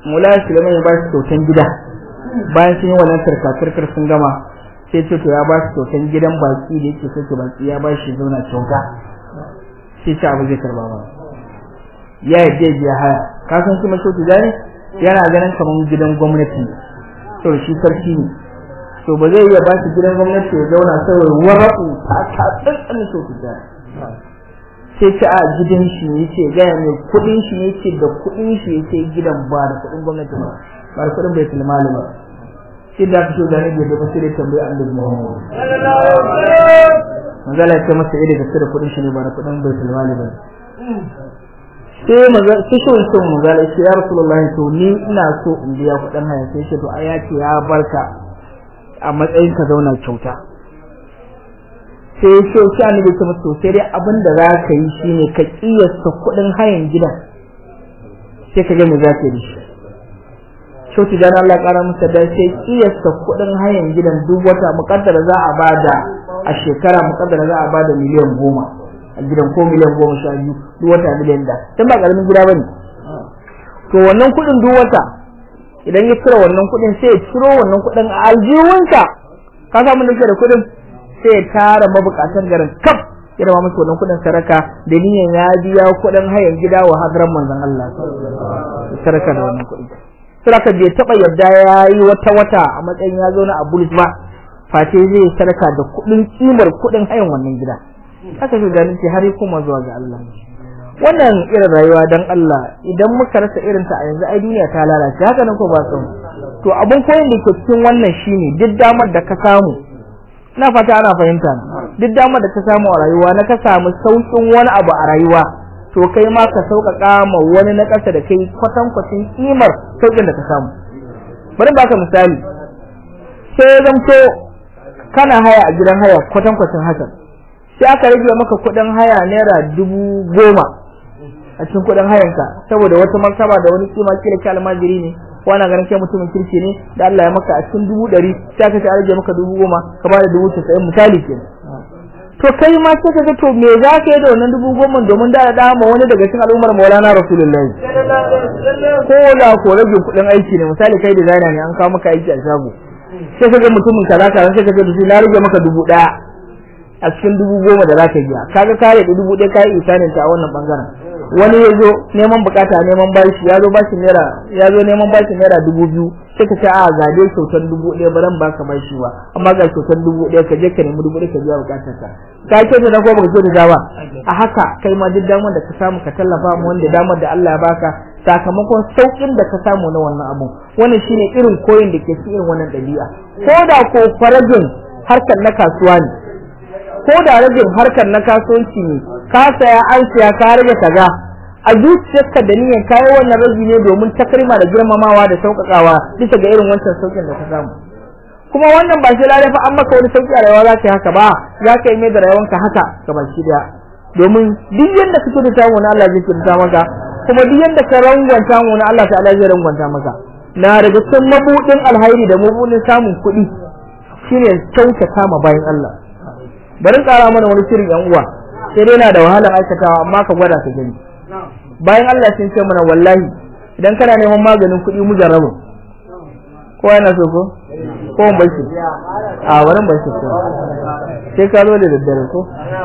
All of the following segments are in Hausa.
Mulai Suleiman ya ba shi kyautan gida bayan sun yi wannan tarkatarkar sun gama sai ce to ya ba shi kyautan gidan baki da yake sauke baki ya ba shi zauna kyauta sai ce abu zai karba ba ya yadda ya haya ka san kuma so tijani yana ganin kamar gidan gwamnati to shi sarki ne to ba zai iya ba shi gidan gwamnati ya zauna saboda wara'u ta ta tsantsan so tijani sai ce a gidan shi ne ce gaya mai kudin shi ne ce da kudin shi ya ce gidan ba da kudin gwamnati ba ba da kudin bai tilmali ba shi da aka so da nake da basire tambayi annabi Muhammad manzala ya ce masa ida da da kudin shi ne ba da kudin bai tilmali ba sai maza sai shi wancan manzala ya ce ya rasulullahi to ni ina so in biya kudin haya sai ce to ai ya ce ya barka a matsayin ka zauna kyauta sai ya ce shi annabi ta mutu sai dai abin da za ka yi shine ka kiyasta kuɗin hayan gidan sai ka ga me za ka yi shi shauti dan Allah ƙara masa da sai kiyasta kuɗin hayan gidan duk wata muƙaddara za a bada a shekara muƙaddara za a bada miliyan goma a gidan ko miliyan goma sha biyu duk wata miliyan da dan ba ƙaramin gida bane to wannan kuɗin duk wata idan ya cire wannan kuɗin sai ya ciro wannan kuɗin a aljihunsa ka samu da da kuɗin sai ya tara mabukatan garin kaf ya rama musu wannan kudin saraka da niyan ya biya kudin hayan gida wa hadran manzon Allah saraka da wannan kudi saraka bai taba yadda yayi wata wata a matsayin ya zo na Abul ba face zai saraka da kudin kimar kudin hayan wannan gida haka shi ganin ce har kuma zuwa ga Allah wannan irin rayuwa dan Allah idan muka rasa irin ta a yanzu ai duniya ta lalace haka nan ko ba san to abun koyin da ke cikin wannan shine duk damar da ka samu na fata ana fahimta duk damar da ka samu a rayuwa na ka samu saukin wani abu a rayuwa to kai ma ka sauƙaƙa ma wani na ƙasa da kai kwatan kwatin kimar sauƙin da ka samu bari baka misali sai zamto kana haya a gidan haya kwatan kwatin haka sai aka rage maka kuɗin haya naira dubu goma a cikin kuɗin hayanka saboda wata martaba da wani kima kila ki almajiri ne wani ganin kai mutumin kirki ne da Allah ya maka a cikin dubu ɗari sai aka ce an rage maka dubu goma ka bada dubu casa'in misali ke to kai ma sai ka ga to me za ka yi da wannan dubu goma domin da da ma wani daga cikin al'ummar maulana rasulullahi ko da ko rage kuɗin aiki ne misali kai designer ne an kawo maka aiki a shago sai ka ga mutumin kaza kaza sai ka ga da shi na rage maka dubu ɗaya a cikin dubu goma da za ka biya kaga kare da dubu ɗaya ka yi isanin ta a wannan bangaren wani ya zo neman bukata neman bashi ya zo bashi naira ya zo neman bashi naira dubu biyu sai ka ce a ga dai kyautar dubu ɗaya ba zan baka bashi ba amma ga kyautar dubu ɗaya ka je ka nemi dubu ɗaya ka biya bukatar ka ka ce da ko baka ce da ba a haka kai ma duk damar da ka samu ka tallafa mu wanda damar da Allah ya baka sakamakon saukin da ka samu na wannan abu wannan shine irin koyin da ke cikin wannan ɗabi'a ko da ko farajin harkar na kasuwa ne ko da rajin harkar na kasuwanci ne ka saya an siya ka rage kaza a zuciyarka da niyyar kayi wannan raji ne domin takrima da girmamawa da sauƙaƙawa bisa ga irin wancan sauƙin da ka samu kuma wannan ba shi lalai fa an maka wani sauƙi a rayuwa za ka yi haka ba za ka yi mai da rayuwanka haka ga baki daya domin duk yadda ka da samu na Allah zai kirta maka kuma duk yadda ka rangwanta mu na Allah ta'ala zai rangwanta maka na daga cikin mabudin alhairi da mabudin samun kuɗi shine kyautata ma bayan Allah bari tsara mana wani shirin yan uwa sai dai na da wahalar aikatawa amma ka gwada ka gani bayan Allah sun ce mana wallahi idan kana neman maganin kuɗi mu jarrabu ko yana so ko ko mun bashi a wurin bashi ko sai ka zo da daddare ko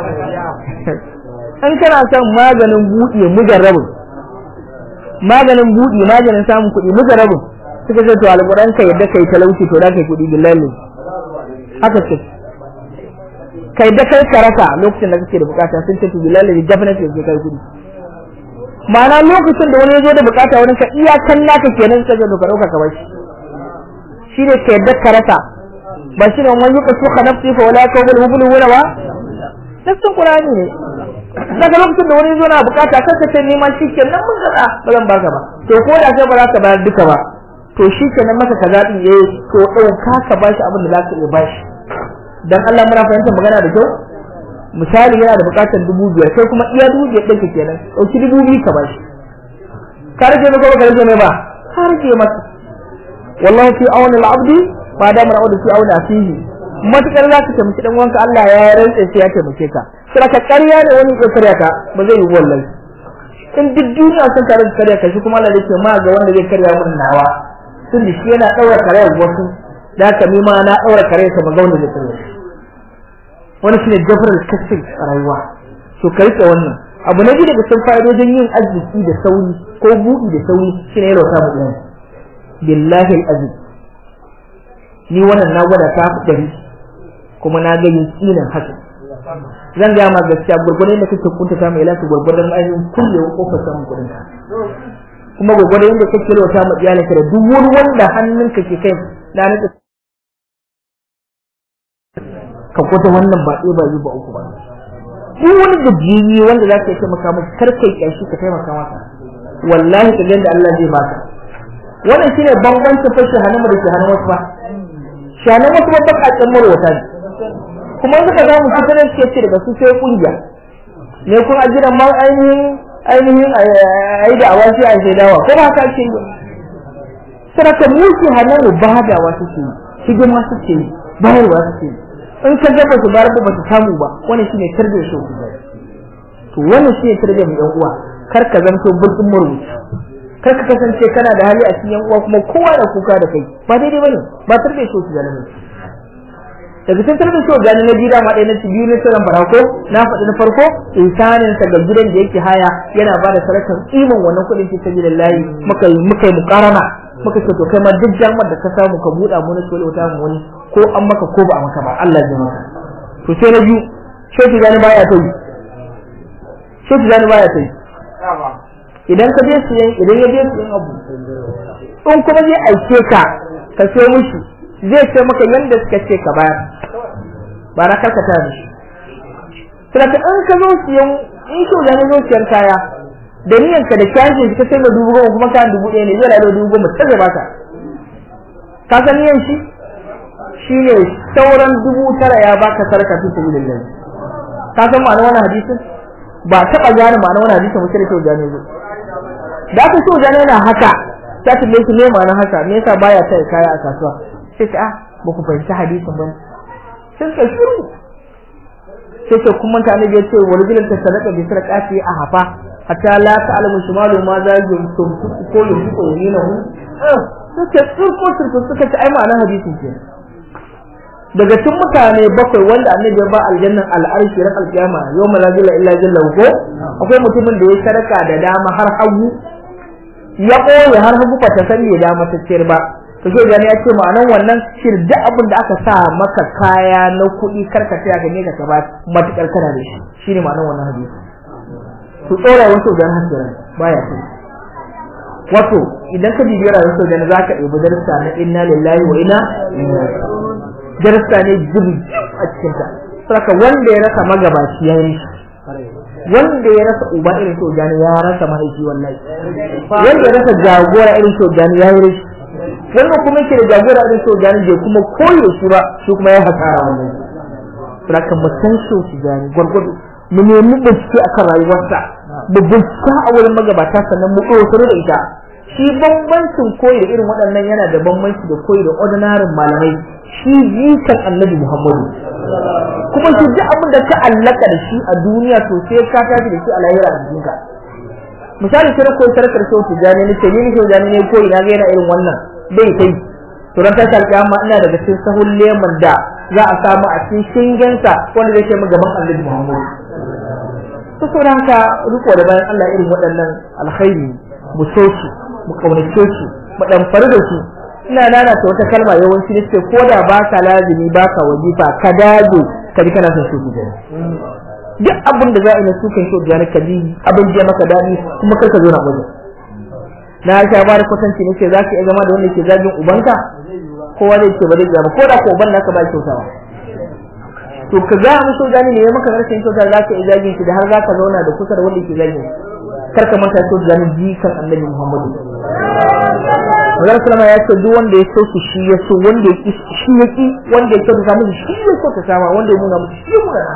an kana son maganin buɗe mu jarrabu maganin buɗe maganin samun kuɗi mu jarrabu suka ce to alƙur'an ka yadda kai talauci to da kai kuɗi billahi haka ce kai da kai ka rasa lokacin da kake da bukata sun ce to billahi definitely sai kai kudi ma'ana lokacin da wani ya zo da bukata wani ka iyakan naka kenan sai ka ka dauka ka bashi shi ne ka yadda ka rasa ba shi ne wani yuka suka nafsi fa wala ka wal hubul wala ba nasin qur'ani ne daga lokacin da wani ya zo na bukata kar ka ce ni ma shi kenan mun ga ba zan baka ba to ko da sai ba za ka bayar duka ba to shi kenan maka ka zabi eh to dauka ka bashi abin da za ka iya bashi dan Allah muna fahimtar magana da kyau misali yana da bukatar dubu biyar kai kuma iya dubu biyar ɗinka kenan ɗauki dubu biyu ka bashi ka rage mai kuma ka rage mai ba ka rage masa wallahu fi awni al-abdi ma da mana fi awni afihi matukar za ka taimaki dan wanka Allah ya rantsa sai ya taimake ka sai ka ƙarya da wani ya karya ka ba zai yi wallahi in duk duniya sun tare da karya kashi kuma Allah yake ma ga wanda zai karya mun nawa sun da shi yana daura karayar wasu da ka ma na daura karayar sa ga wanda zai karya wani shine jafar kasir a rayuwa to kai ka wannan abu na biyu daga cikin fa'idojin yin arziki da sauri ko buɗi da sauri shine yalwa ta mu billahi al-azim ni wannan na gwada ta dari kuma na ga yakinin haka zan ga ma gaskiya gurgurdan da kake kunta ta mai lafi gurgurdan ainihin kulle kofar samun kudin ka kuma gurgurdan yadda kake lota ma iyalinka da duk wani wanda hannunka ke kai na naka ka kwata wannan ba ɗaya ba yi ba uku ba duk wani gajiyayye wanda za ka yi taimaka masa kar kai ƙyashi ka taimaka masa wallahi ka da Allah zai baka wannan shine bambancin fashe hannun da ke hannun wasu ba shanan wasu ba bakakken marwata ne kuma suka za mu fitar suke ce daga su sai kungiya ne kun ajiran ma ainihin ainihin ayi da awashi a sai dawa ko ba ka ce yi saraka mu ke hannun mu ba da wasu ce hidima su ce bayarwa su ce in ka ga ba su bayar ba su samu ba wannan shine tarbiyyar shi to wannan shine tarbiyyar mu yan uwa kar ka zanto bulbul murmuci kar ka kasance kana da hali a cikin yan uwa kuma kowa da kuka da kai ba daidai bane ba tarbiyyar shi zalimi daga cikin tarbiyyar shi gani na gida ma ɗaya na ci biyu na tsiran farko na faɗi na farko insanin sa ga gidan da yake haya yana ba da sarakan iman wannan kuɗin fi sabilillahi muka yi muka yi mukarana muka ce to kai ma duk jamar da ka samu ka buɗa mu na sole wata mu wani ko an maka ko ba a maka ba Allah ya maka to sai na biyu shehu gani baya ta yi shehu gani baya ta yi idan ka je siyan idan ya je siyan abu in kuma zai aike ka ka sai mushi zai ce maka yanda suka ce ka bayar ba na karkata da shi sai ka in ka zo siyan in shi da zo siyan kaya da niyan ka da kyashi ka sai da dubu goma kuma kayan dubu ɗaya ne zai lalo dubu goma ta zai baka ka san niyan shi shine sauran dubu tara ya baka sarka fi sabilillah ka san ma'anar wannan hadisin ba taɓa gane ma'anar wannan hadisin mutum da kyau gane zo da aka so gane yana haka ta tambaye shi me ma'anar haka me yasa baya sai kaya a kasuwa sai ta ah ba ku fahimci hadisin ba sai ka shiru sai ce kuma ta annabi ya ce wa rajulun ta sadaka bi sadaqati a hafa hatta la ta'lamu shimalu ma za yi tum ko yin ko yinahu sai ce turko turko suka ce ai ma'anar hadisin ke daga cikin mutane bakwai wanda annabi ya ba aljannan al'arshi ran alkiyama yawma la jalla illa jalla ko akwai mutumin da ya sadaka da dama har hagu ya ɓoye har hagu ba ta sani ya dama ta ciyar ba to sai gani ya ce ma'anan wannan shir duk abin da aka sa maka kaya na kuɗi karka ta gane ka ba matukar kana da shi shine ma'anan wannan hadisi to tsora wasu dan hasiran baya sai wato idan ka bibiyar rayuwar sau da zaka ɗebi darasa na inna lillahi wa inna darasa ne jibi a cikin ta saka wanda ya rasa magabaci ya yi wanda ya rasa uba irin shogani ya rasa mahaifi wallahi wanda ya rasa jagora irin shogani ya yi rashi wanda kuma yake da jagora irin shogani bai kuma koyo shi ba shi kuma ya hasara wannan saka mu san shogani gwargwado mu nemi bincike akan rayuwarsa mu bincika a wurin magabata sannan mu ɗaukar da ita shi bambancin koyi da irin waɗannan yana da bambanci da koyi da ordinarin malamai shi jikan annabi muhammadu kuma shi duk abin da ka allaka da shi a duniya to sai ka tafi da shi a lahira a jikinka misali sai koyi sarkar sau tijani ne ce ni sau tijani ne koyi na ga yana irin wannan bai kai to ran tashi alƙiyama ina daga cikin sahun leman da za a samu a cikin shingensa wanda zai kai mu gaban annabi muhammadu to saboda haka riko da bayan Allah irin waɗannan alkhairi mu so su mu kaunace su mu damfari da su ina nana ta wata kalma yawanci ne ce ko da baka lazimi baka wajifa ka dage ka ji kana son su gida duk abin da za a yi na sukan shi da ka ji abin da maka dadi kuma kar ka zo na wajen na sha ba da kwatanci ne ce za ka iya zama da wanda ke zagin ubanka kowa zai ce ba zai zama ko da ko uban naka ba kyautawa to ka ga musu gani ne maka rashin kyauta za ka iya zagin shi da har za ka zauna da kusa da wanda ke zagin kar ka manta to ganin jikan annabi Muhammadu Allah sallama ya ce duk wanda ya so shi shi ya so wanda ya shi ya ki wanda ya kyauta musu shi ya so ta sama wanda ya nuna musu shi ya nuna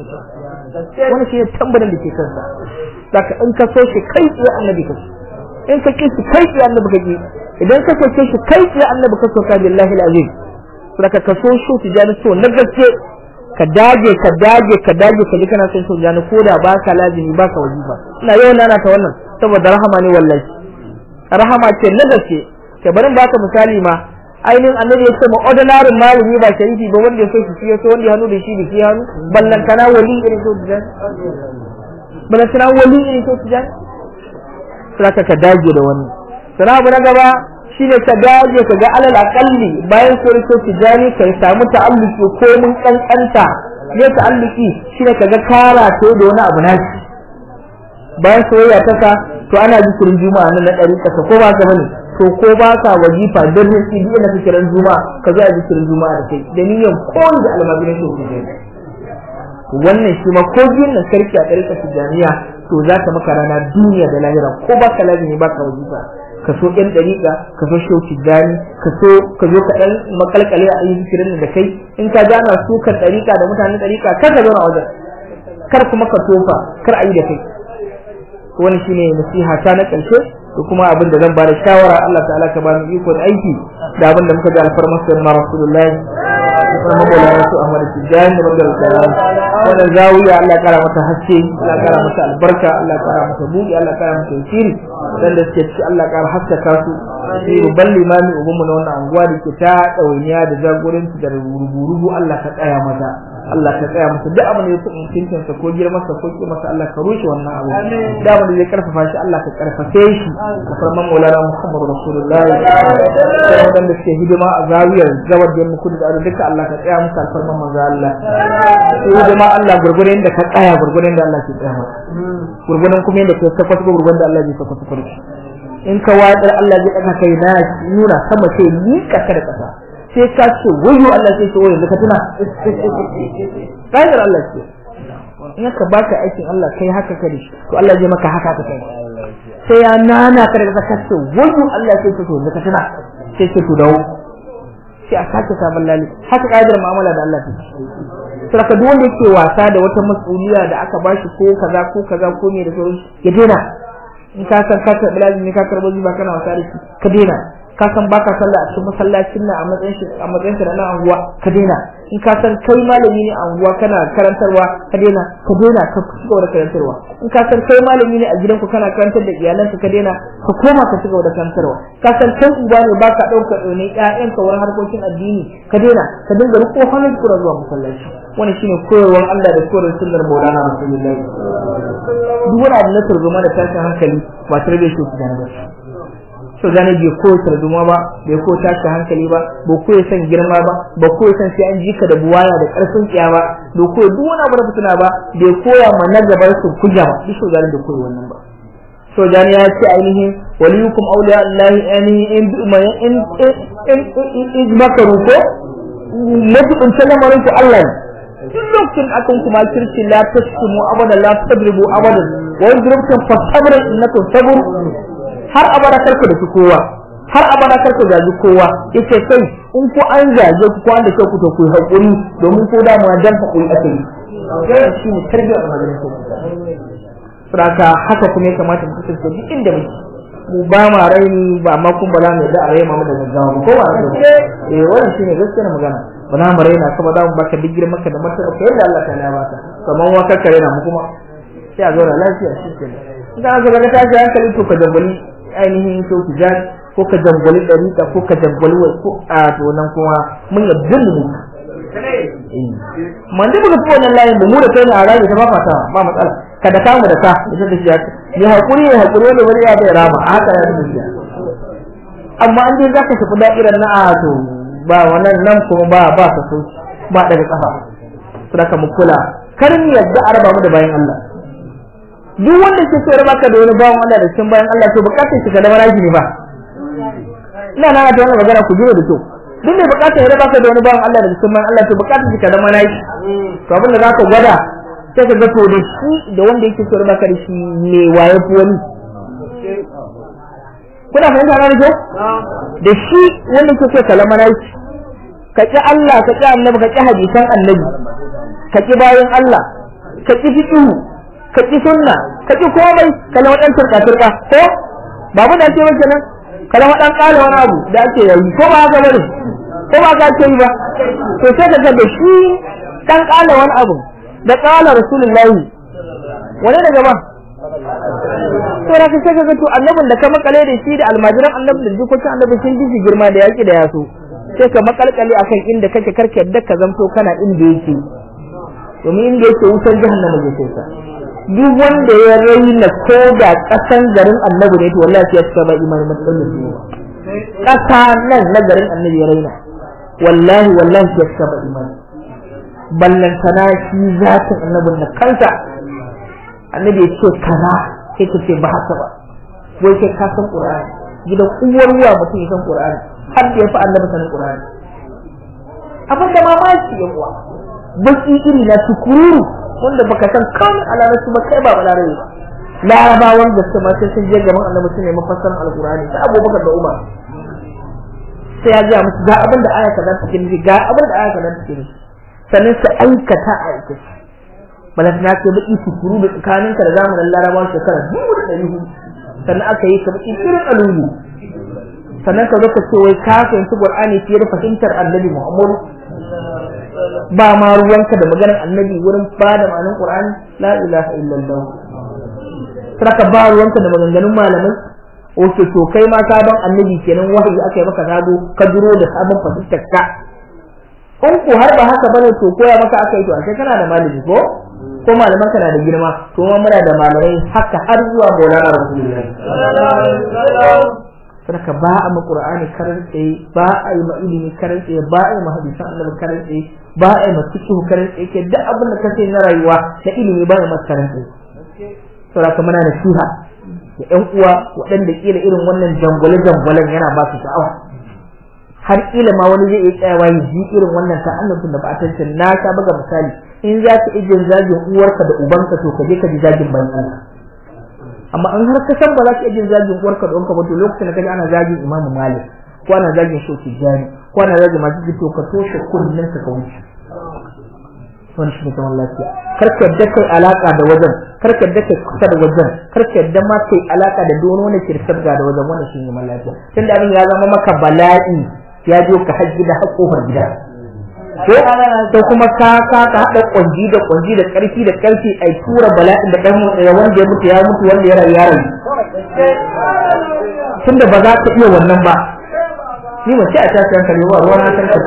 wani shi ne tambarin da ke kansa saka in ka so shi kai tsaye annabi ka so in ka ki shi kai tsaye annabi ka ki idan ka so shi kai tsaye annabi ka so ka billahi alazim saka ka so shi tijani so na gaske ka dage ka dage ka dage ka ji kana son so gani ko da ba ka lazimi ba ka wajiba ina yau nana ta wannan saboda rahama ne wallahi rahama ce na gaske ke bari baka misali ma ainihin annabi ya ce ma ordinary malami ba sharifi ba wanda ya so shi ya so wanda ya hannu da shi da shi hannu ballantana wali irin so tijan ballantana wali irin so tijan sai ka dage da wani sana abu na gaba shine ka dage ka ga alal akalli bayan sai so tijani kai samu ta'alluki ko mun kankanta ne ta'alluki shine ka ga kara to da wani abu nashi bayan soyayya ta ka to ana zikirin juma'a nan na ɗari ƙasa ko ba ka bane to ko ba ka wajifa don ne shi biyu na zikirin juma'a ka zo a zikirin juma'a da kai da niyyar koyi da almajirin shi ke wannan shi ma ko biyun nan sarki a ɗarika tijaniya to za ka maka rana duniya da lahira ko ba ka lazimi ba ka wajifa ka so ɗan ɗariƙa ka so shau tijani ka so ka zo ka ɗan makalkale a yi zikirin da kai in ka gana su kan ɗariƙa da mutanen ɗariƙa kar ka zauna a wajen kar kuma ka tofa kar a yi da kai wani shine nasiha ta na ƙarshe da kuma abin da zan ba da shawara Allah ta'ala ka ba mu iko da aiki da abin da muka ji alfarmar sayyidina rasulullahi kuma mabola su Ahmad Tijani da Abdul Salam wannan zawiya Allah kara mata haske Allah kara mata albarka Allah kara mata buɗi Allah kara mata yasiri dan da suke ci Allah kara haskaka su shi babban limami ubanmu na wannan anguwa da ke ta ɗawainiya da jagoranci da rubu-rubu Allah ka tsaya mata Allah ka tsaya masa duk abin da ya kuma mutuncin sa ko girman sa ko kima sa Allah ka rushe wannan abu da abin da zai karfafa shi Allah ka karfafe shi ka farman maulana Muhammad Rasulullahi sai wadanda suke hidima a zawiyar zawar da mu kudu da ado duka Allah ka tsaya musu alfarman manzo Allah sai hidima Allah gurgurin da ka tsaya gurgurin da Allah ke tsaya maka gurgurin kuma yadda ka saka ko gurgurin da Allah zai saka ko in ka watsar Allah zai ɗaga kai na nuna sama sai ni kasa da kasa sai ka ce wayo Allah sai ce wayo ka tuna kainar Allah ce in ka baka aikin Allah kai haka kare to Allah zai maka haka ka kai sai ya nana ka daga ka ce wayo Allah sai ce to ka tuna sai ce to dawo sai a sake sabon lali haka kaidar mu'amala da Allah take saboda duk wanda yake wasa da wata mas'uliya da aka bashi ko kaza ko kaza ko me da sauran ya daina in ka san ka karɓi lazimi ka karɓo zuba kana wasa da shi ka daina ka san baka sallah a cikin masallacin nan a matsayin shi a matsayin shi na anguwa ka daina in ka san kai malami ne a anguwa kana karantarwa ka daina ka daina ka cigaba da karantarwa in ka san kai malami ne a gidanku kana karantar da iyalanka ka daina ka koma ka cigaba da karantarwa ka san kai uba ne baka ɗaukar ɗaune ƴaƴanka wurin harkokin addini ka daina ka dinga riƙo hannun kura zuwa masallaci wannan shine koyarwar Allah da koyarwar sunnar Maulana Rasulullahi duk wani abu na turzuma da tashin hankali ba tare da shi ku gane ba so gane bai ko tarzuma ba bai ko tashi hankali ba ba ko san girma ba ba ko san sai an jika da buwaya da karfin tsiya ba bai ko duk wani abu da fitina ba bai koya ma na gabar su kuja ba duk so gane da koyi wannan ba so gane ya ce ainihin waliyukum awliya allahi ainihin in in in in makaru ko mutum lamarin ku Allah ne duk lokacin akan kuma kirki la tashkumu abada la tadribu abadan wa yadrubtum fasabra innakum sabr har abada karka da kowa har abada karka gaji kowa yace kai in ku an zage ku an da ke ku to ku hakuri domin ko da mu dan hakuri ake yi sai shi ne tarbiyar majalisa saboda haka kuma ya kamata mu kasance duk inda muke mu ba ma raini ba ma kun bala mai da a rai mamu da gaggawa ko ba eh wannan shine gaskiyar magana ba na mu raina kuma za mu baka duk girman ka da martaba ka yadda Allah ta ya baka kamar waka kare na mu kuma sai a zo da lafiya shi kenan idan aka ga tashi hankali to ka jambali ainihin to tijani ko ka jambali dariƙa ko ka jambali wai ko a to nan kuma mun yadda mu man da muka fi wannan layin da mu da kai ne a rayu ta fafata ba matsala ka da kamu da ka ita da shi ya hakuri ya hakuri wanda wani ya bai rama a haka ya tafi amma an dai zaka tafi da'irar na a to ba wannan nan kuma ba ba ka so ba daga kafa saboda mu kula kar mu yadda a raba mu da bayan Allah duk wanda ke so raba ka da wani bawan Allah da cikin bayan Allah to bukatar shi ka da maraji ne ba ina na ta wannan magana ku jira da kyau duk mai bukatar ya raba ka da wani bawan Allah da cikin bayan Allah to bukatar shi ka da maraji to abin da zaka gwada sai ka ga to da shi da wanda yake so raba ka da shi me waye fi wani kuna fahimta na kyau da shi wanda ke so ka lamana shi ka ƙi Allah ka ƙi annabi ka ƙi hadisan annabi ka ƙi bayan Allah ka ƙi fiqhu ka ƙi sunna ka ƙi komai ka lama ɗan turka turka ko babu da ce maka nan ka lama ɗan ƙala wani abu da ake yayi ko ba haka bane ko ba ka ce yi ba to sai ka ga da shi ɗan ƙala wani abu da ƙala rasulullahi wani daga ba to da kace kaga to annabin da ka makale da shi da almajiran annabi da jikokin annabi sun ji girma da yaki da yaso sai ka makalkale akan inda kake karke yadda ka zamto kana inda yake domin inda yake wutar jahannama zai kai ka duk wanda ya raina ko da kasan garin annabi ne to wallahi sai ya saba imanin matsalolin su kasa nan na garin annabi ya raina wallahi wallahi sai ya saba imanin ballantana shi zatin annabin na kansa annabi ya ce kaza sai ka ce ba haka ba wai kai ka san qur'ani gidan uwar ruwa mutum ya san qur'ani har da ya fi annabi sanin qur'ani abin da mamaki ya uwa baki iri na tukururu wanda baka san kan alarabci ba kai ba balarabe ba larabawan da su ma sai sun je gaban annabi su nemi fassarar alqur'ani sai abubakar da umar sai ya ga musu ga abin da aya kaza take nufi ga abin da aya kaza take nufi sannan su aikata a aikace balas na ce baki tukuru da tsakaninka da zamanin larabawa shekara dubu da ɗari hudu sannan aka yi ka baki irin alungu sannan ka zo ka ce wai ka fahimci qur'ani fiye da fahimtar annabi muhammadu ba ma ruwanka da maganar annabi wurin ba da ma'anin qur'ani la ilaha illallah saka ba ruwanka da maganganun malamai wace to kai ma sabon annabi kenan wahayi aka yi maka gado ka duro da sabon fahimtar ka in ku har ba haka bane to koya maka aka yi to ashe kana da malami ko ko malaman kana da girma to ma muna da malamai haka har zuwa Maulana Rasulullahi saka ba a ma Qur'ani karar tsaye ba a yi ma ilimi karar tsaye ba a yi ma hadisan Annabi karar tsaye ba a yi ma fiqh karar tsaye ke duk abin da kace na rayuwa na ilimi ba ya masa karar tsaye saboda muna da siha da ƴan uwa waɗanda kila irin wannan jangwale jangwalen yana ba su sha'awa har kila ma wani zai iya tsayawa ya ji irin wannan ta'annufin da ba a tantance na ka buga misali in za ka ijin zagin uwarka da ubanka to ka je ka ji zagin bayan Allah amma in har ka san ba za ka ijin zagin uwarka da ubanka ba to lokacin da kaji ana zagin Imam Malik ko ana zagin Shoki Jani ko ana zagin masu to ka toshe kullun ka wuce wani shi ne zaman lafiya kar ka yadda kai alaka da wajen kar ka yadda kai kusa da wajen kar ka yadda ma kai alaka da dono wani kirkar da wajen wannan shi ne zaman lafiya tunda abin ya zama maka bala'i ya zo ka hajji da haƙofar gida ko to kuma ka ka ka hada kunji da kunji da karfi da karfi ai tura bala'in da dan wanda ya mutu ya mutu wanda ya rayu ya rayu tunda ba za ka iya wannan ba ni mace a tashi hankali ba ruwa na san ka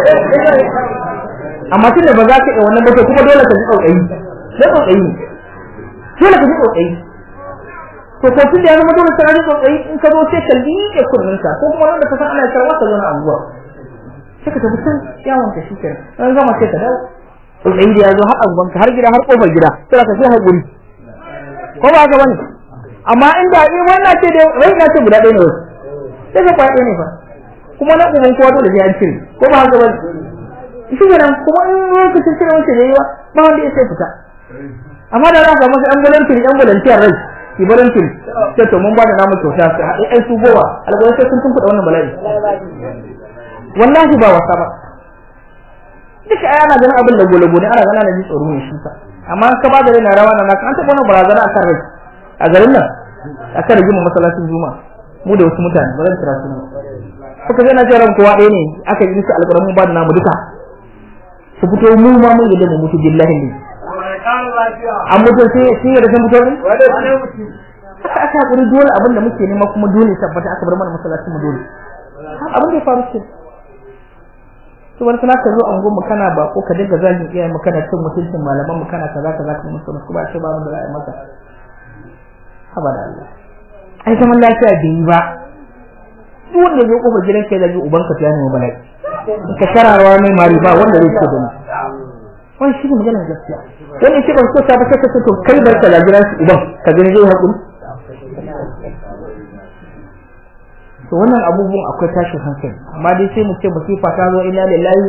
amma tunda ba za ka iya wannan ba to kuma dole ka ji tsautsayi sai tsautsayi dole ka ji tsautsayi to ko tun da ya zama dole sai ka ji tsautsayi in ka zo sai ka liƙe kurninka ko kuma wanda ka san ana karwa ka zo na anguwa sai ka tafi can yawon ka shi kenan an gama sai ka dawo tsautsayi da ya zo har anguwan ka har gida har kofar gida sai ka sai haƙuri ko ba haka bane amma inda in wannan ce da rai na ce guda ɗaya ne wasu sai ka kwaɗe ne fa kuma na uban kowa dole sai an cire ko ba haka bane shi kenan kuma in lokacin cire wancan yayi ba ba wanda ya sai fita amma da za ka masa an volunteer an volunteer rai ki volunteer sai to mun ba da namu kyauta sai haɗe ai su gowa alƙawari sai sun tunkuɗa wannan bala'i wallahi ba wasa ba duka ai ana ganin abin da gole gole ana ganin ana ji tsoro ne shi amma ka ba da rai na rawa na naka an taɓa wani barazana a kan rai a garin nan a kan rigima masallacin juma'a mu da wasu mutane ba zan kira su ne suka zai na ce ran kowa ɗaya ne aka yi musu alƙawarin mun ba da namu duka su fito mu ma mun yadda mu mutu billahi ne an mutu sai sai ya rasa mutu ne haka aka hakuri dole abin da muke nema kuma dole tabbata aka bar mana masallacin mu dole abin da ya faru ce to wani sana ka zo an goma kana ba ko ka dinga zagin iyayen mu kana cin mutuncin malaman mu kana kaza kaza kuma musu musu ba ce ba mu da ra'ayi maka haba da Allah ai zaman lafiya bai yi ba duk wanda zai kofar gidan kai zagi ubanka ta nemi bala'i ka shararawa mai mari ba wanda zai ce gani wani shi ne maganar gaskiya wani ce ban so ta ba sai ka ce to kai bar ka lagira su uban ka gani zai haƙuri to wannan abubuwan akwai tashin hankali amma dai sai mu ce masifa ta zo ina lillahi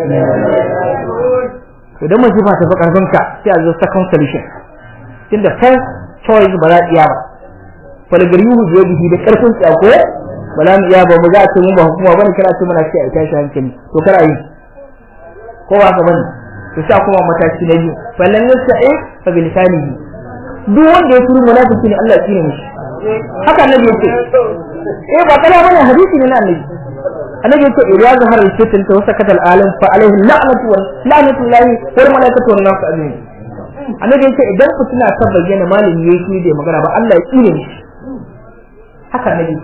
to dan masifa ta fi karfin ka sai a zo second solution tunda first choice ba za a iya ba falgariyu je bihi da karfin tsako ba za mu iya ba mu za a ce mun ba hukuma bane kana ce muna ce a tashi hankali to kar a yi ko ba ka bane to sai kuma mataki na biyu fallan yasa'i fa bil lisanihi duk wanda ya turu munafiki ne Allah ya tsine mishi haka annabi yace eh ba kana bane hadisi ne na annabi annabi yace idza zahara al-fitn wa sakata al-alim fa alayhi la'natu wa la'natu llahi wal malaikatu wan nas ajma'in annabi yace idan fitina ta bayyana malami yayi shi da magana ba Allah ya tsire shi haka annabi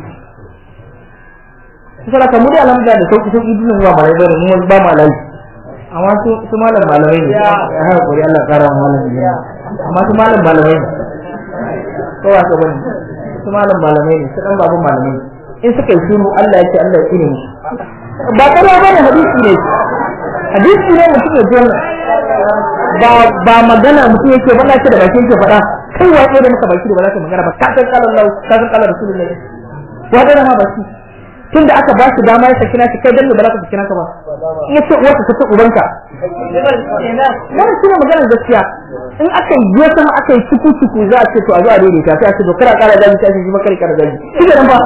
sai ka mu da alhamdulillah da sauki sauki dinin zuwa malai bare mu ba malai amma su su malam malamai ne ya hakuri Allah kara malami ne amma su malam malamai ne ko ba ka bane su malam malamai ne su dan babu malamai in suka yi shiru Allah yake Allah ya tsine musu ba kana bane hadisi ne hadisi ne mutum ya jona ba ba magana mutum yake faɗa shi da bakin ke faɗa kai wa da maka baki da ba za ka magana ba ka san kala Allah ka san kala Rasulullahi wa da ma baki tunda aka ba shi dama ya saki na shi kai dan ba za ka saki naka ba in yace uwarka ka ce ubanka wannan shine maganar gaskiya in aka yi sama aka yi ciku ciku za a ce to a zo a daidaita sai a ce to kara kara gaji sai a ce shi makar kara gaji shi ne ba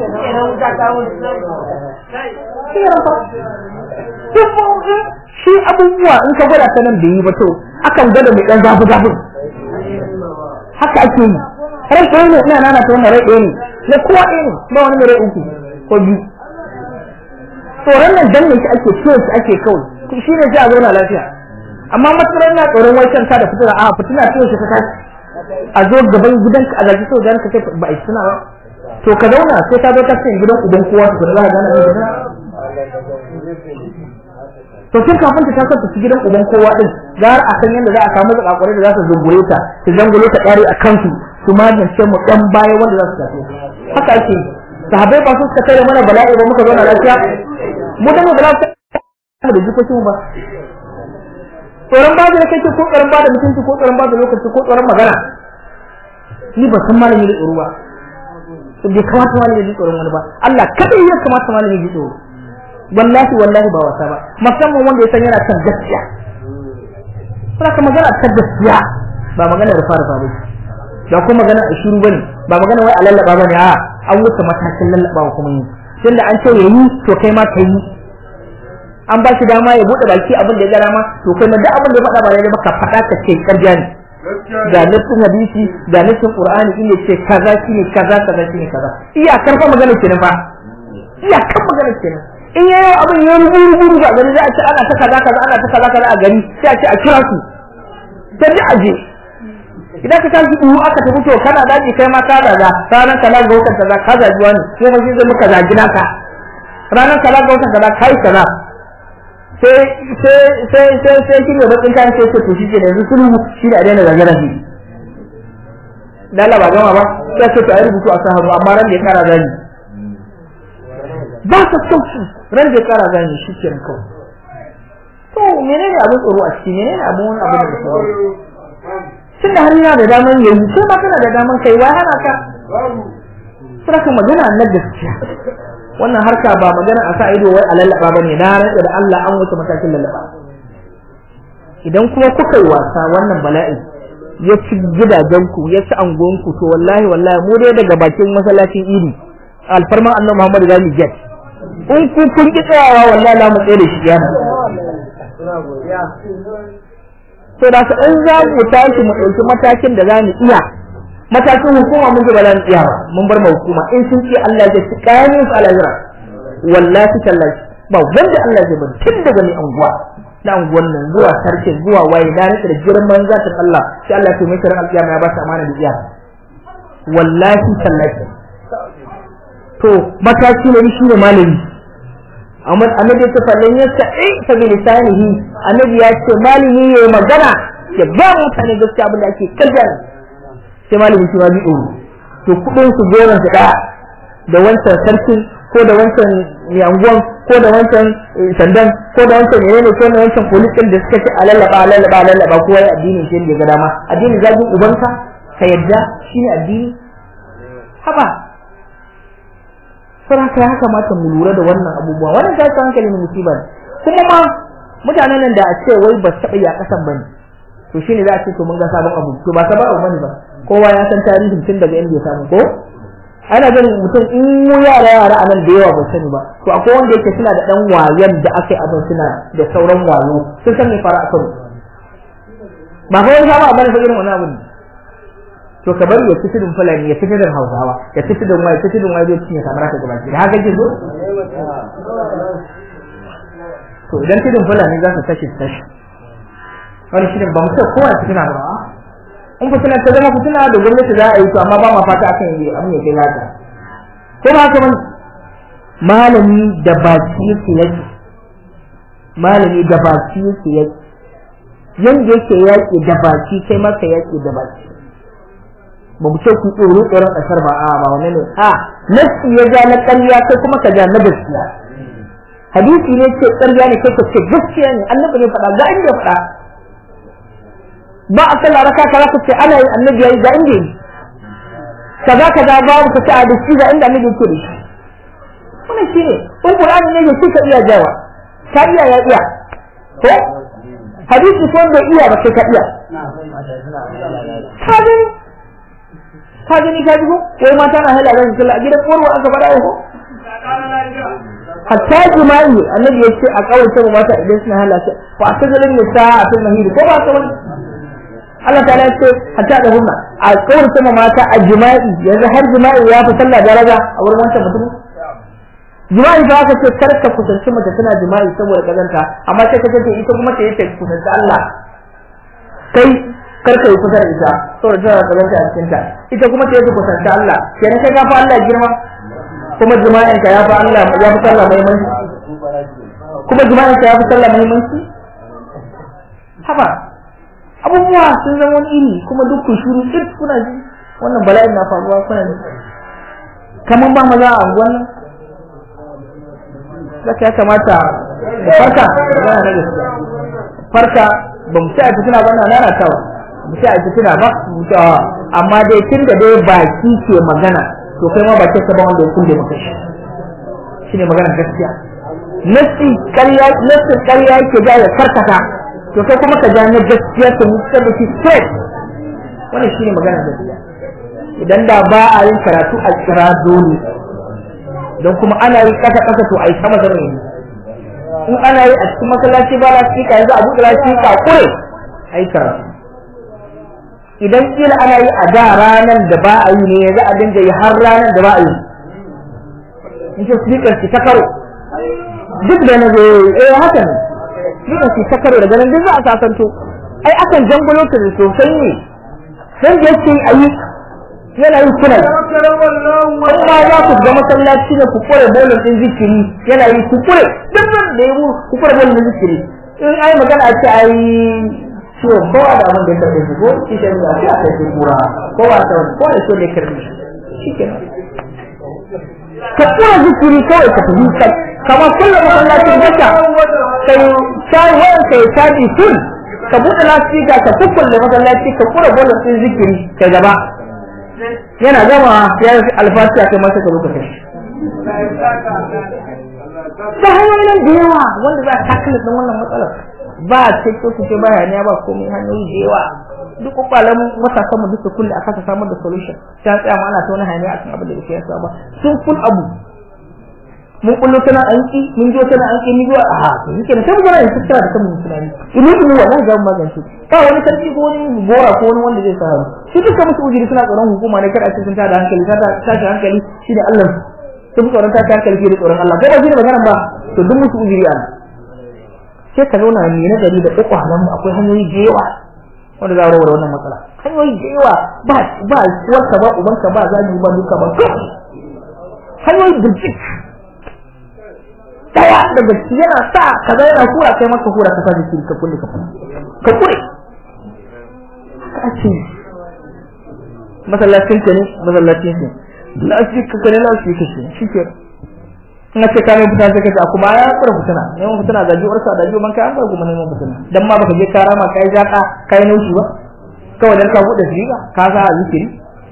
shi abubuwa in ka gwada ta nan da yi ba to akan gwada mai dan zafi zafin haka ake yi rai ɗaya ne ina nana ta wannan rai ɗaya ne na kowa ɗaya ne ba wani mai rai uku ko biyu tsoron nan dan ne shi ake ciwo shi ake kawai shi ne sai a zauna lafiya amma matsalar na tsoron wai kanka da fitina a fitina ciwo shi ka tashi a zo gaban gidanka a zaki so dan ka kai ba a fitina ba to ka zauna sai ka zo ka cikin gidan uban kowa to za ka gane ne to tun kafin ta tasar ta gidan uban kowa din gar a san yadda za a samu zakakurai da za su zungure ta su zangule ta ƙari a kansu su magance mu dan baya wanda za su tafi haka ake sahabbai ba su suka tare mana bala'i ba muka zauna lafiya mu da mu da lafiya da jikokin ba tsoron ba da kake ko tsoron ba da mutunci ko tsoron ba da lokaci ko tsoron magana ni ba san malami da tsoro ba bai kamata malami da tsoron wani ba Allah kadai ya kamata malami da tsoro wallahi wallahi ba wasa ba musamman wanda ya san yana kan gaskiya kuma ka magana ta gaskiya ba magana da fara ba ba kuma magana a shiru bane ba magana wai a lallaba bane a an wuce matakin lallabawa kuma yi tunda an ce yayi to kai ma kai an ba shi dama ya bude baki abin da ya gara ma to kai ma duk abin da ya faɗa ba daidai ba ka faɗa ka ce ƙarya ne ga nassin hadisi ga nassin qur'ani in ya ce kaza shine kaza kaza shine kaza iyakar fa magana kenan fa iyakar magana kenan in yayi abin ya rubu rubu ga gari za a ce ana ta kaza kaza ana ta kaza kaza a gari sai a ce a kira su sai da aje idan ka tashi duhu aka tafi to kana daji kai ma ka zaga ranar kala ga watan kaza ka zaji wani sai ma zai muka zagi naka ranar kala ga watan kaza kai kaza sai sai sai sai sai shi ne bakin kan sai to shi ke da yanzu sulhu shi da daina zage zage dala ba gama ba sai ce to ayi rubutu a sahabu amma ran da ya kara zani ba ta sauki ran da ya kara zani shi ke kawai to menene abin tsoro a ciki menene abin wani abin da tsoro tunda har yana da daman yayi sai ma kana da daman kai wai hana ka saka magana na gaskiya wannan harka ba magana a sa ido wai a lallaba bane na rantsa da Allah an wuce matakin lallaba idan kuma kuka yi wasa wannan bala'i ya ci gidajenku ya ci angonku to wallahi wallahi mu dai daga bakin masallacin idi alfarman annabi Muhammad zamu get in ku kun ki tsayawa wallahi za mu tsaye da shi yana to da ka in za mu tashi mu ɗauki matakin da za mu iya matakin hukuma mun ba za mu iya ba mun bar ma hukuma in sun ce Allah ya ci kayan su alazira wallahi tallahi ba wanda Allah ya bari tun daga mai anguwa da anguwan nan zuwa sarkin zuwa waye da rike da girman zatin Allah sai Allah ya mai kiran alƙiyama ya ba ta amana da iya wallahi tallahi to mataki ne shi ne malami amma annabi ta fallan ya sa'i ta bi lisanihi annabi ya ce malami yayi magana ya ba mutane gaskiya abin da ake kaddar sai malami shi ma bi tsoro to kudin su goran su daya da wancan sarkin ko da wancan yanguwan ko da wancan sandan ko da wancan menene ko da wancan polisin da suka ce alallaba alallaba alallaba kowa ya addini shi da ga dama addini zagin ubanka ka yadda shine addini haba sai haka ya kamata mu lura da wannan abubuwa wannan ta hankali ne musiba kuma ma mutanen nan da a ce wai ba su taɓa yi a ƙasan bane to shine za a ce to mun ga sabon abu to ba sabon abu bane ba kowa ya san tarihin tun daga inda ya samu ko ana ganin mutum in mu yara yara a nan da yawa ba sani ba to akwai wanda yake suna da dan wayan da aka yi abin suna da sauran wayo sun san me fara a kano ba fa wani sabon abu ne fa irin wani abu ne to ka bari ya fiti din fulani ya fiti din hausawa ya fiti din wai fiti din wai zai cinye kamar haka gaba da haka ke zo to idan tidin fulani za su tashi tashi wani shirin ba mu ce kowa fitina ba in fitina ta zama fitina da gwamnati za a yi to amma ba ma fata akan yi abin ya kai haka ko ba haka bane malami da baki yake yake malami da baki yake yake yanda yake yaki da baki kai ma ka yaki da baki ba mu ce ku tsoro tsoron kasar ba a ba wannan ne a nasi ya ja na ƙarya kai kuma ka ja na gaskiya hadisi ne ce ƙarya ne kai ka ce gaskiya ne annabi ne faɗa ga inda faɗa ba a sallah raka kaza ka ce ana yi annabi yayi ga inda yi kaza kaza babu ka ce a da shi ga inda annabi yake da shi wannan shi ne in qur'ani ne ya ka iya jawa ka iya ya iya ko hadisi ko bai iya ba sai ka iya ka gani ka gani ka ji ko wai mata na hala ran sallah a gidan korwa aka fara ko hatta jima'i annabi ya ce a kawai sai mata idan suna halaka fa atazalin nisa a fil mahid ko ba kawai Allah ta'ala ce hatta da hunna a kawai sai mata a jima'i yanzu har jima'i ya fi sallah daraja a wurin wancan mutum jima'i ba ka ce kar ka kusanci mace tana jima'i saboda kazanta amma sai ka ce ita kuma ta yi ta kusanci Allah kai kar ka yi kusa da ita saboda tana kazanta a cikin ta ita kuma ta yi kusanci Allah kenan kai ka fa Allah girma kuma jima'in ka ya fi Allah ya fi sallah muhimmanci kuma jima'in ka ya fi sallah muhimmanci haba abubuwa sun zama wani iri kuma duk ku shuru duk kuna ji wannan bala'in na faruwa kuna ji kamar ba maza a wannan zaka ya kamata da farka da na gaskiya farka ba mu ci a fitina ba na nana tawa mu ci a fitina ba mu ci amma dai tun da dai baki ke magana to kai ma ba ce ka ba wanda ya kulle maka shi shine magana gaskiya nasi ƙarya nasi ƙarya yake da ya karkata to kai kuma ka ja na gaskiya ka mutsar da shi straight wannan shine magana gaskiya idan da ba a yin karatu a kira dole don kuma ana yi kasa kasa to a yi sama zama yanzu in ana yi a cikin masallaci ba lasika yanzu a buɗe lasika kure a yi karatu idan kila ana yi a da ranar da ba a yi ne yanzu a dinga yi har ranar da ba a yi in ce speaker ki ta karo duk da na zai eh haka ne speaker ki ta karo daga nan duk za a sasanto ai akan jangulo ta sosai ne dan da yake a yi yana yi kuna kuma za ku ga masallaci da ku kore bolin din zikiri yana yi ku kure duk da yabo ku kore bolin din zikiri in ai magana a ce ai to kowa da abin da ya karbe shi ko shi ke nuna shi a kai shi kura kowa ta wani kowa da shi ne karbe shi shi ke ka kura zikiri kawai ka tafi kai kamar kullum masallacin gasa kai shayi wayan kai caji sun ka buɗe lasika ka kukkulle masallaci ka kura bolin din zikiri kai gaba yana gama ya yi alfatiya kai masa ka zo ka kai ta hanyoyin da yawa wanda za a tackle din wannan matsalar ba ce ko su ce baya ne ba komai hanyoyi da yawa duk kwakwalan matasan mu duka kulle a kasa samar da solution ta tsaya ma ana ta wani hanya akan abin da yake yasa ba sun kun abu mun kullo tana anki mun jo tana anki ni go a to yake sai mu ga yin tsara da kan tunani ilu ilu wallahi ga magance ba wani sarki ko wani gora ko wani wanda zai sa hannu shi duka musu ujiri suna tsoron hukuma ne kada a cikin ta da hankali ta tashi hankali shi da Allah sun tsoron ta hankali shi da tsoron Allah ko ba shi da magana ba to duk musu ujiri ana sai ka zauna mai nazari da uku halin mu akwai hanyoyi da yawa wanda za a rawar wannan matsala hanyoyi da yawa ba ba uwarka ba ubanka ba zagi ba duka ba hanyoyi da jik daya daga ciki yana sa kaza yana kura kai maka kura ka sa jiki ka kulle ka ka kure ka ce masallacin ka ne masallacin ka lafiya ka ne lafiya ka ce shi ke na ce ka ne fita sai ka ce kuma ya fara fitina neman fitina da jiwar sa da jiwar kai an bar kuma neman fitina dan ma baka je ka rama kai jaka kai naushi ba kawai dan ka bude shiga ka sa zikiri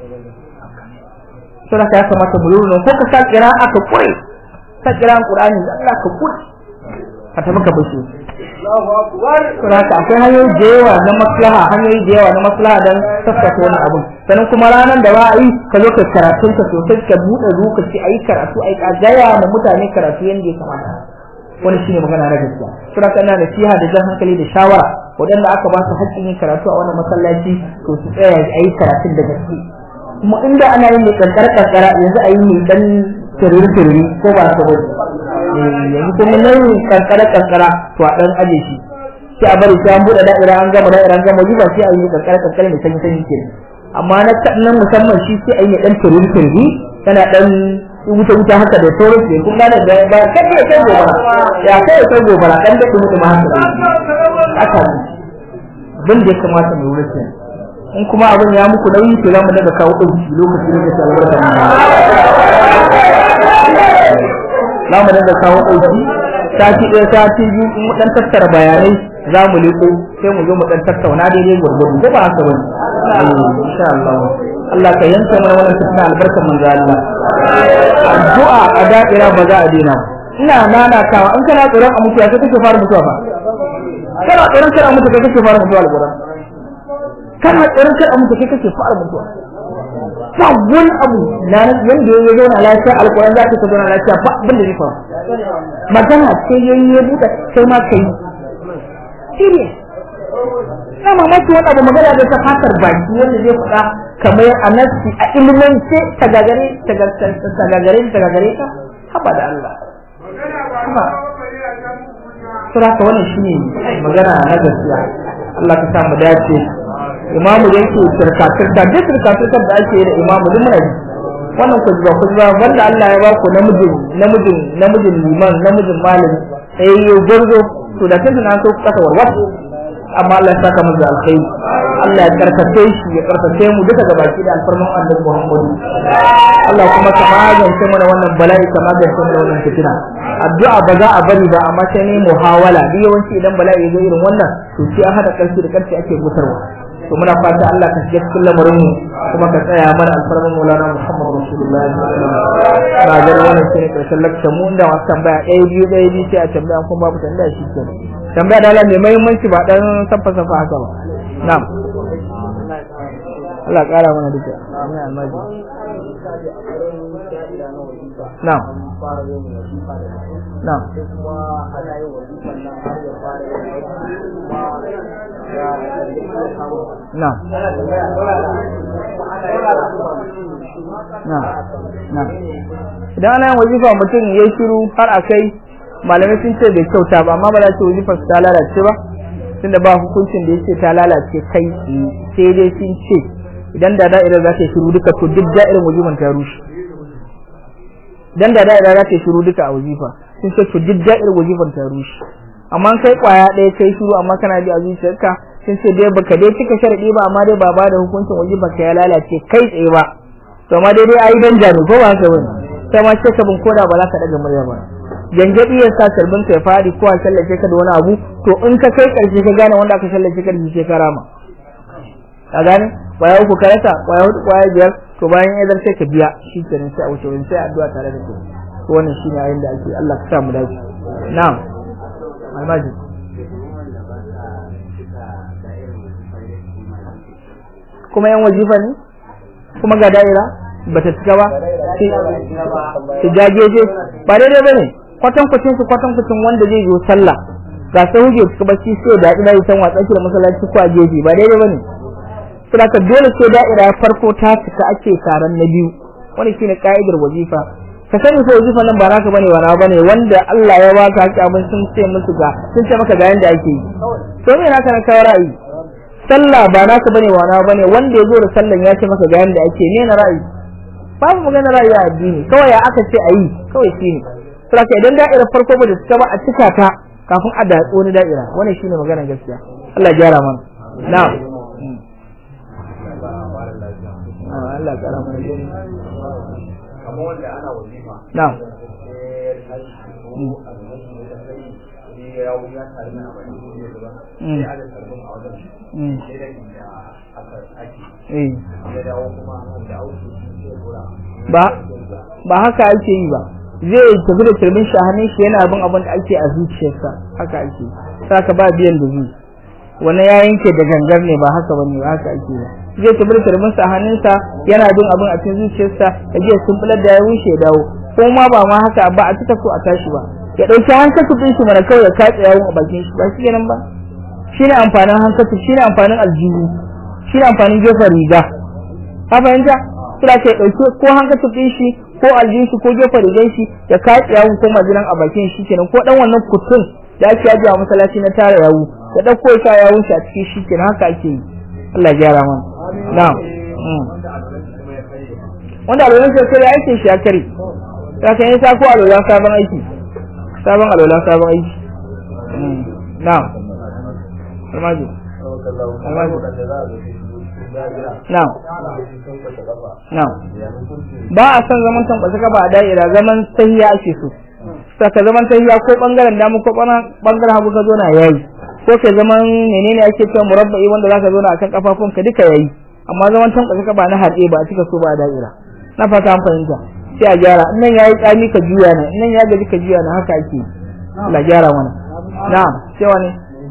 to da ya kamata mu lura ko ka sa kira aka kure ka kira Qur'ani da Allah ka kure ka tafi ka bashi Allahu akbar to haka akwai hanyoyi da yawa na maslaha hanyoyi da yawa na maslaha dan sassaka wani abu sannan kuma ranar da ba a yi ka zo ka karatun ka sosai ka buɗe lokaci a yi karatu a yi gaya ma mutane karatu yadda ya kamata wani shine magana na gaskiya suna kana nasiha da jan hankali da shawara waɗanda aka ba su haƙƙin yin karatu a wannan masallaci to su tsaya a yi karatun da gaske kuma inda ana yin mai kankara kankara yanzu a yi mai dan tururi tururi ko ba ka bari yanzu kuma nan kankara kankara to a dan aje shi sai a bari sai an buɗe da'ira an gama da'ira an gama wajifa sai a yi kankare kankare mai sanyi sanyi ke amma na nan musamman shi sai a yi dan turin turbi tana dan wuta wuta haka da sauran su kun gane da ba kai kai kai gobara ya kai kai gobara dan da mutum ma haka haka bin da ya kamata mu wurin in kuma abin ya muku nauyi to za mu daga kawo ɗauki lokaci lokaci albarka za mu daga kawo ɗauki sati ɗaya sati biyu in mu ɗan tattara bayanai za mu liko sai mu zo mu ɗan tattauna daidai gwargwado ko ba haka ba insha Allah Allah ka yanka mana wannan tattuna albarkar manzo Allah addu'a a da'ira ba za a daina ina nanatawa in kana tsoron a mutuwa sai kake fara mutuwa fa kana tsoron kana mutuwa kai kake fara mutuwa alquran kana tsoron kada mutu kai kake fara mutuwa ba wani abu na yanda ya zauna lafiya alƙur'an za ka ta zauna lafiya ba abin da zai faru magana ce yayi ya buɗe sai ma kai serious na mamaki wani abu magana da ta fatar baki wanda zai faɗa kamar a nafsi a ilimance ta gagare ta gagare ta gagare ta haba da Allah haba sura ka wannan shine magana na gaskiya Allah ka sa mu dace imamu da yake turka-turka duk turka-turkar da ake yi da imamu duk muna ji wannan ku ba ku ba wanda Allah ya ba ku namijin namijin namijin liman namijin malami sai ya gurzo to da kin na so ku kasa warwas amma Allah ya saka mu da alkhairi Allah ya karkace shi ya karkace mu duka ga baki da alfarman Annabi Muhammad Allah kuma ka magance mana wannan bala'i ka magance mana wannan fitina addu'a ba za a bari ba amma sai ne muhawala duk yawanci idan bala'i ya zo irin wannan to sai a hada karfi da karfi ake gutarwa to muna fata Allah ka shiga cikin lamarin mu kuma ka tsaya mana alfarman Maulana Muhammad Rasulullah na ga wannan shine karshen lakcin mu inda wasu tambaya ɗaya biyu ɗaya biyu sai a tambaya kuma babu tambaya shi ke tambaya da Allah mai muhimmanci ba dan safa safa haka ba na'am Allah ƙara mana duka amin almaji na'am na'am na'am na'am idan ana yin wazifa mutum ya shiru har a kai malamai sun ce bai kyauta ba amma ba za ce wazifar ta lalace ba tunda ba hukuncin da yake ta lalace kai sai dai sun ce idan da da'ira za ta shiru duka to duk da'irin wazifan ta rushe idan da da'ira za ta shiru duka a wazifa sun ce to duk da'irin wazifan ta rushe amma kai kwaya ɗaya kai shiru amma kana bi a zuciyarka sun ce dai baka dai cika sharadi ba amma dai ba ba da hukuncin wazifan ka ya lalace kai tsaye ba to amma dai dai ayi dan jami ko ba haka bane sai ma ce ka bin koda ba za ka daga murya ba jangabi ya sa karbin ka ya fadi ko a shallace ka da wani abu to in ka kai karshe ka gane wanda aka shallace ka da shi ka rama ka gane kwaya uku ka rasa kwaya hudu kwaya biyar to bayan ya zarce ka biya shi kenan sai a wuce wani sai addu'a tare da kai to wannan shine ayin da ake Allah ka sa mu dace na'am almaji kuma yan wajifa ne kuma ga da'ira bata cika ba su jageje ba daidai bane kwatan kwacin su kwatan kwacin wanda zai zo sallah ga sai huje suka bacci sai da ina yi san watsa da masallaci ko a gefe ba daidai bane saboda ka dole sai da'ira farko ta cika ake taron na biyu wani shine ka'idar wazifa ka sani ko wazifa nan ba naka bane wa na bane wanda Allah ya baka haka abin sun ce musu ga sun ce maka ga yanda ake yi to me naka na kawo ra'ayi sallah ba naka bane wa na bane wanda ya zo da sallan ya ce maka ga yanda ake ne na ra'ayi babu magana ra'ayi a addini kawai ya aka ce ayi kawai shine saboda idan da'irar farko ba da cika ba a cika ta kafin a datsi wani da'ira wannan shine maganar gaskiya Allah ya gyara mana na'am Allah ya gyara mana kamar wanda ana wazifa na'am ya wuce ya tare mana bane ne ba sai aka karbin a wajen sai da inda aka ake eh ya dawo kuma da auki sai gura ba ba haka ake yi ba zai tafi da turbin shi a hannun shi yana bin abin da ake a zuciyarsa haka ake saka ba biyan da zai wani ya yanke da gangar ne ba haka bane ba haka ake ba zai tafi da turbin sa a hannunsa yana bin abin a cikin zuciyarsa ya je sun bular da ya wuce ya dawo ko ma ba ma haka ba a cika so a tashi ba ya dauki hankali din shi mana kawai ya katse yawon a bakin shi ba shi kenan ba shine amfanin hankali shine amfanin aljihu shine amfanin gefen riga ka fahimta kira ke dauke ko hankali din shi ko aljin shi ko gefen rigan shi ya katse yawon ko majinan a bakin shi kenan ko dan wannan kutun da ake yaji a masallaci na tara yawu ya dauko ya sa ya wuce a cikin shi kenan haka ake yi Allah ya gyara mana na'am wanda alwalan sai kare aikin shi ya kare ya kan yi sa ko alwalan sabon aiki sabon alwalan sabon aiki na'am almaji almaji na'am na'am ba a son zaman tambata ka ba a da'ira zaman sahiya ake so saka zaman tahiya ko bangaren dama ko bangaren hagu ka zo na yayi ko ke zaman menene ake cewa murabba'i wanda zaka zo na akan kafafunka duka yayi amma zaman tankwasa ka ba na haɗe ba a cika so ba a da'ira na fata an fahimta sai a gyara in nan yayi tsami ka juya na in nan ya gaji ka juya na haka ake la gyara mana na'am sai wani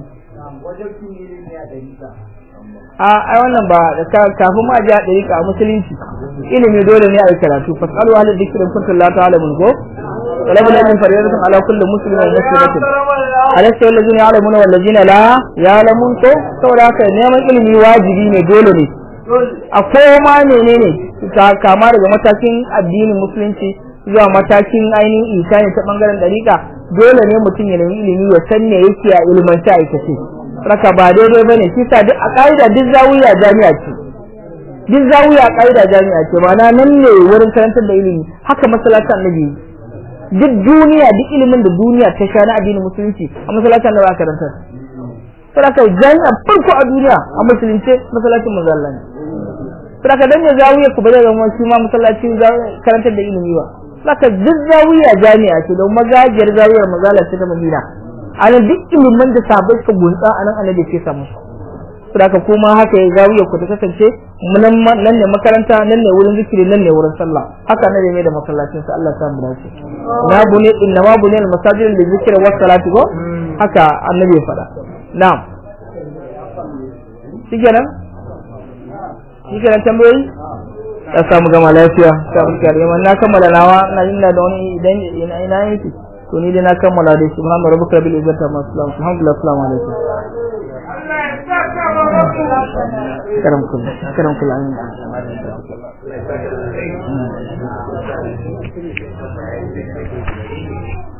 a ai wannan ba kafin ma ji a ɗariƙa a musulunci ilimi dole ne a yi karatu fasalu ahli dhikri kuntum la ta'lamun ko طلب العلم فريضة على كل مسلم ومسلمة أليس الذين يعلمون والذين لا يعلمون to saboda haka neman ilimi wajibi ne dole ne a koma menene kama daga matakin addinin musulunci zuwa matakin ainihin isani ta bangaren dariƙa dole ne mutum ya nemi ilimi ya san me yake a ilmanta aikace raka ba daidai bane shi sa duk a ƙa'ida duk zawiya jami'a ce duk zawiya a ƙa'ida jami'a ce ma'ana nan ne wurin karantar da ilimi haka masallacin annabi duk duniya duk ilimin da duniya ta sha na addinin musulunci a masallacin da ba karanta saboda jami'a farko a duniya a musulunce masallacin manzo Allah ne saboda dan ya zawiya ku ba zai zama shi ma masallacin karantar da ilimi ba saboda duk zawiya jami'a ce don magajiyar zawiyar manzo Allah ta Madina ana duk ilimin da sabai suka gunsa anan annabi ke samu saboda kuma haka ya zawiya ku ta kasance nan ne makaranta nan ne wurin zikiri nan ne wurin sallah haka ne mai da masallacin sa Allah ta mu dace na bune inna ma bune al-masajid li zikri wa salati ko haka annabi ya faɗa na'am shikenan shikenan tambayoyi ya samu gama lafiya ta fuskar yaman na kammala nawa na ina da wani idan ina ina yake to ni dai na kammala dai subhana rabbika rabbil izzati amma yasifun alhamdulillah assalamu alaikum karam kun karam kun amin